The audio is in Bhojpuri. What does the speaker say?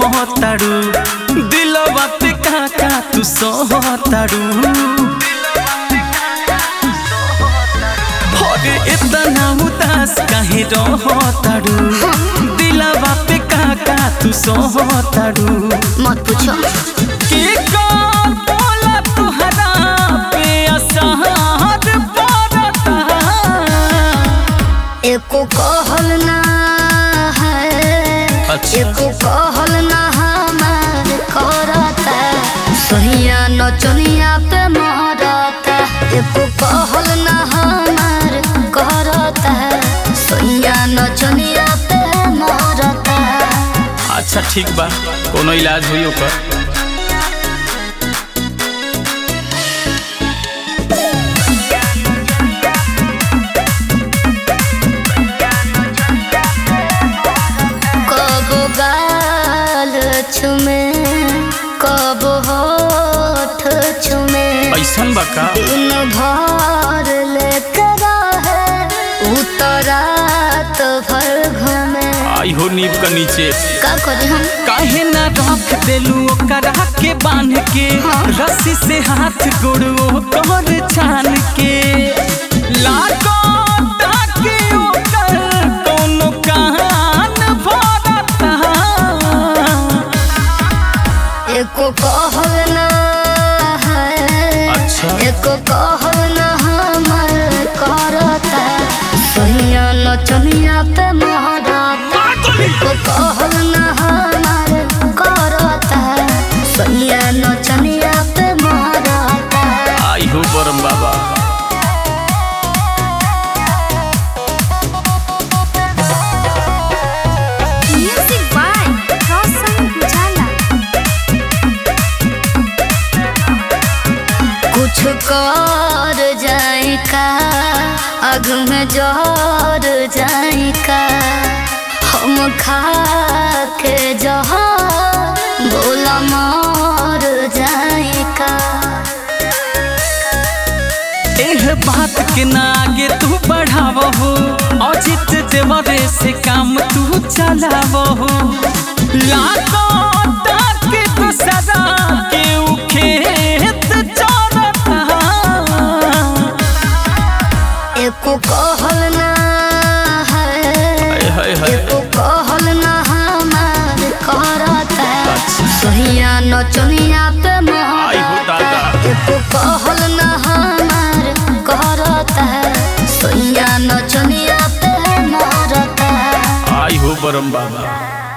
कहताड़ू दिलवा पे काका तू सहताड़ू अरे इतना उदास काहे रहताड़ू दिलवा पे काका तू सहताड़ू मत पूछो के कौन बोला तुहरा पे असहार पड़ता एको कहल ना है अच्छा। एको कहल ना हमार करता सहिया नचनिया पे मरता एको कहल ना हमार करता सहिया नचनिया पे मरता अच्छा ठीक बा कोनो इलाज हुई ओकर कब गाल छुमे कब होठ छुमे ऐसन बा का दिन भर लेके रहे उतरात भर घूमे आई हो नीब का नीचे का करी हम काहे ना रख देलू ओकरा के बांध के हाँ। रस्सी से हाथ गोड़ो तोर छान के लागो ताकि ओकर कोनो कान भरता एको कहल ना है अच्छा। एको कहल ना हमर करता सहिया नचनिया पे महरता एको कहल ना हमर करता सहिया नचनिया पे महरता आई हो बरम बाबा Music by Roshan Pujala. कुछ कर जाए का अग में जर जाए का हम खा के जहा बोला मर जाए का एह बात के ना आगे तू बढ़ाव हो अजित देवरे से काम तू चलाव हो लागो ताकि तू सदा के उ खेत चरता एको कहल ना है हाय हाय एको कहल ना हमार करता सहिया नचनिया पे आई हो दादा। महरता एको कहल ना हमार करता सहिया नचनिया पे महरता आई हो बरम बाबा